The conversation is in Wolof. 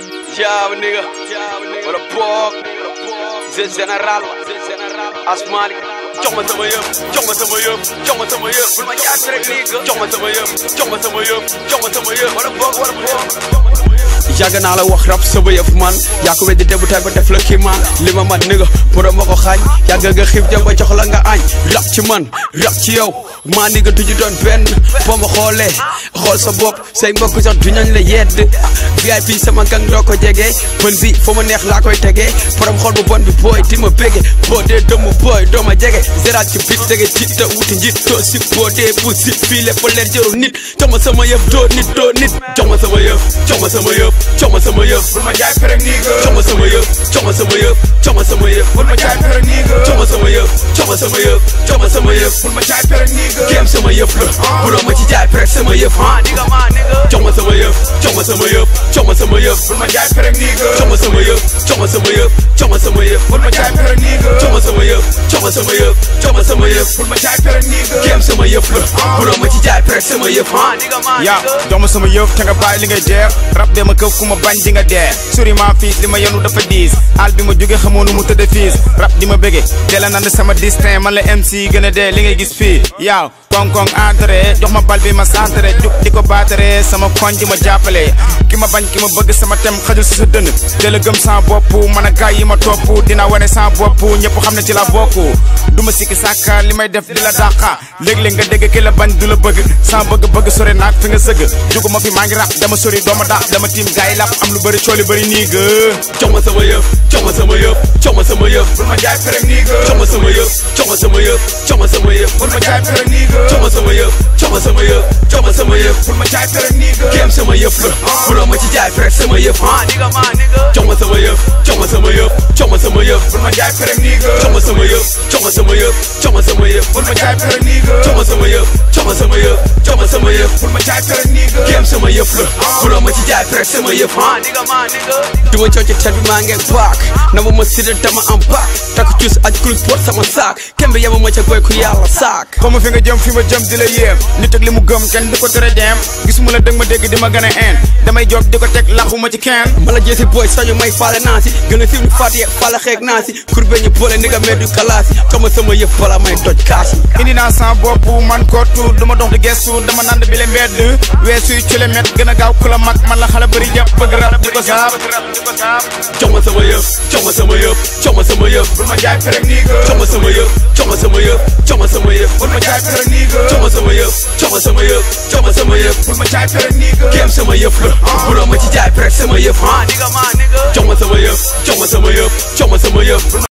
Ciao nigga, wala boog Zé général Asmani jox ma sama yëf jox ma sama yëf jox ma sama yëf bul ma jaay rek nigga jox ma sama yëf jox ma sama yëf jox ma sama yëf wala boog wala boog yàgg naa la wax rap sama yëf man yaa ko weddi bu tay ba def la kii man li ma man nigga borom ma ko xaañ yàgg nga xiif jëm ba jox la nga añ rap ci man rap ci yow maa nigga du ñu doon benn boo ma xoolee xool sa bopp say mbokk sax du ñañ la yedd VIP sama gang doo ko jege bën bi fa ma neex laa koy tegee borom xool bu bon bi booy di ma bége boo dee dëmm booy doo ma jege zeraat ci bit tege ci te wuti njit doo si boo dee bu si fii lépp leer jëru nit jox ma sama yëf doo nit doo nit jox ma sama yëf jox ma sama yëf jox ma sama yëf bul ma jaay perek nii nga jox ma sama yëf jox ma sama yëf jox ma sama yëf bul ma jaay perek nii nga jox ma sama yëf jox ma sama yëf jox ma sama yëf bul ma jaay perek nii nga kéem sama yëf la buloo ma ci jaay rek sama yëf ah nigga ma nigga jox ma sama yëf jox ma sama yëf jox ma sama yëf bul ma jaay perek nii nga jox ma sama yëf jox ma sama yëf jox ma sama yëf bul ma jaay perek nii nga jox ma sama yëf jox ma sama yëf jox ma sama yëf bul ma jaay perek nii nga kéem sama yëf la buloo ma ci jaay rek sama yëf ah nigga ma yaa jox ma sama yëf te nga bàyyi li ngay jeex rab de ma këf ku ma bañ di nga dee suri ma fiis li ma yenu dafa diis al bi ma jóge xamoo nu mu tëdd fiis rab di ma bëgge teel a nand sama distin man la MC gën a dee li ngay gis fii yaaw koŋ-koŋ entré jox ma bal bi ma centré jug di ko baatare sama koñ di ma jàppale ki ma bañ ki ma bëgg sama tem xajul si sa dënn teel a gëm sans bopp man a gaay yi ma topp dina wane sans bopp ñëpp xam ne ci la bokk du ma sikki sàkka li may def di la dàqa léeg-léeg nga dégg ki la bañ du la bëgg sans bëgg-bëgg sori naag fi nga sëgg jugu ma fi maa ngi rap dama sori dooma daax dama tiim gaay lap am lu bëri cooli bëri nii ga jox ma sama yëf jox ma sama yëf jox ma sama yëf bul ma jaay perek nii ga jox ma sama yëf jox ma sama yëf jox ma sama yëf bul ma jaay perek nii ga jox ma sama yëf jox ma sama yëf jox ma sama yëf bul ma jaay perek nii ga kéem sama yëf la buloo ma ci jaay rek sama yëf ah nigga ma nigga jox ma sama yëf jox ma sama yëf jox ma sama yëf bul ma jaay perek nii ga jox ma sama yëf jox ma sama yëf jox ma sama yëf bul ma jaay perek nii ga jox ma sama yëf jox ma sama yëf jox ma sama yëf bul ma jaay perek nii ga kéem sama yëf la buloo ma ci jaay rek sama yëf ah nigga ma nigga duma coow ci tet bi maa ngi baak na ma ma sida dama am baak takk cuus aj kul sport sama saak kembe yama ma ca boy ku yàlla saak xaw ma fi nga jëm fi ma jëm di la yéem nit ak li mu gëm kenn di ko tere dem gisuma la dëgg ma dégg di ma gën a een damay jóg di ko teg laxuma ci kenn mala jeesi boy sañu may faale naa si gën a siiw ni faat ye faale xeeg naa si kurbe ñu boole ni nga meddu kalaasi jox ma sama yëf bala may doj kaasi indi naa sa bopp man kottu duma dox di gestu dama nand bi le mbedd weesuy kilomètre gën a gaaw ku la mag man la xale bëri jàpp bëgg rap di ko saab jox ma sama yëf jox ma sama yëf jox ma sama yëf bul ma jaay perek nii ga jox ma sama yëf jox ma sama yëf jox ma sama yëf bul ma jaay perek nii ga jox ma sama yëf jox ma sama yëf jox ma sama yëf bul ma jaay perek nii ga kéem sama yëf la buloo ma ci jaay rek sama yëf ah nigga ma nigga jox ma sama yëf jox ma sama yëf jox ma sama yëf